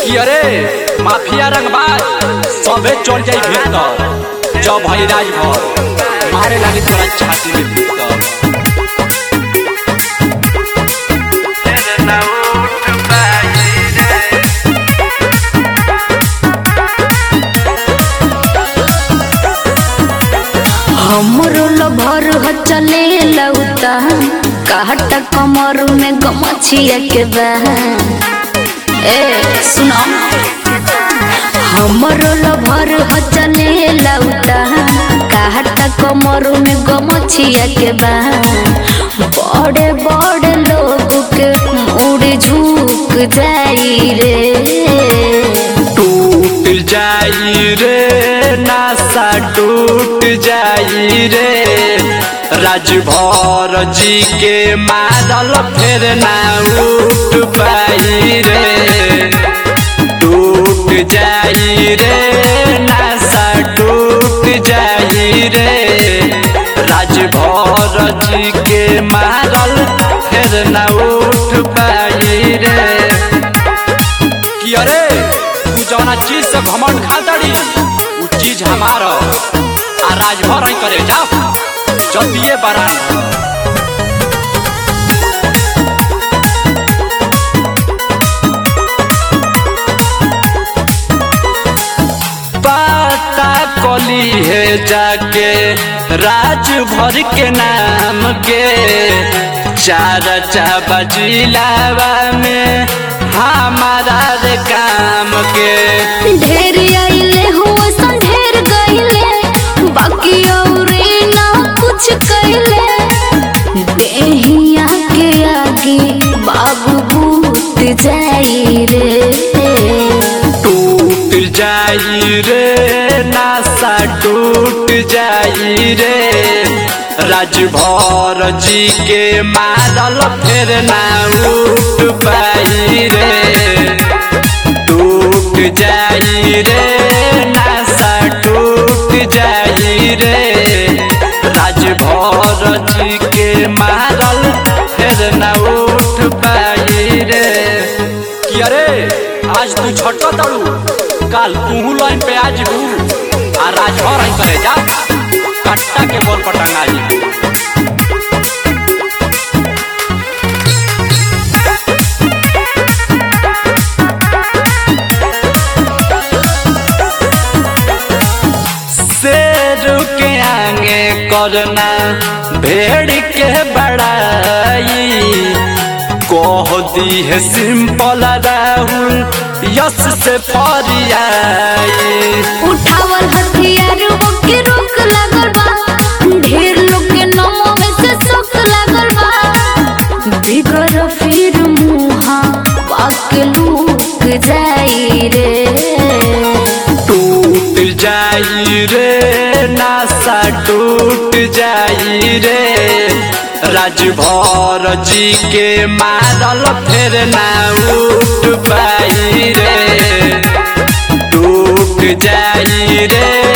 कि अरे माफिया रंगबाज सबे चल जाई भीतर जब हई राजभर मारे लागे तोरा छाती में भीतर हमरो लभर ह चले लौता काट कमर में गमछिया के बा ए सुनो हमरो लभर ह चले लौता काट कमर में गमछिया के बा बड़े बड़े लोग के मुड़ झुक जाई रे टूट जाई रे नासा टूट जाई रे राजभर जी के मारल फिर ना उठ पाई रे टूट जाई रे नासा टूट जाई रे राजभर जी के मारल फिर ना उठ पाई रे कि अरे तू जौना चीज से घमंड खातड़ी उ चीज हमार ह। आ राजभर ही करे जा जतिये बरान पता कली है जाके राजभर के नाम के चार चाबा जिलावा में हमारा रे काम के ढेर आइले हुआ सन ढेर गइले बाकी औरे ना कुछ कइले देहिया के आगे बाबू भूत जाई रे टूट जाई रे नासा टूट जाई रे राजभर जी के मारल फिर ना उठ पाई रे टूट जाई रे नासा टूट जाई रे राजभर जी के मारल फिर ना उठ पाई रे कि अरे आज तू छटक तड़ू काल तू लाइन पे आज हूँ आ राजभर आई करे जा कट्टा के बोल पटांगा जी शेर के आगे करना भेड़ के बड़ाई कह दी है सिंपल राहुल यस से फरियाई उठावल हथियार के रोक लागल बा ढेर लोग के नमो में से सुख लागल बा बिगर फिर मुहा बाक लूक जाई रे टूट जाई रे नासा टूट जाई रे राजभर जी के मारल फिर ना उठ पाई रे टूट जाई रे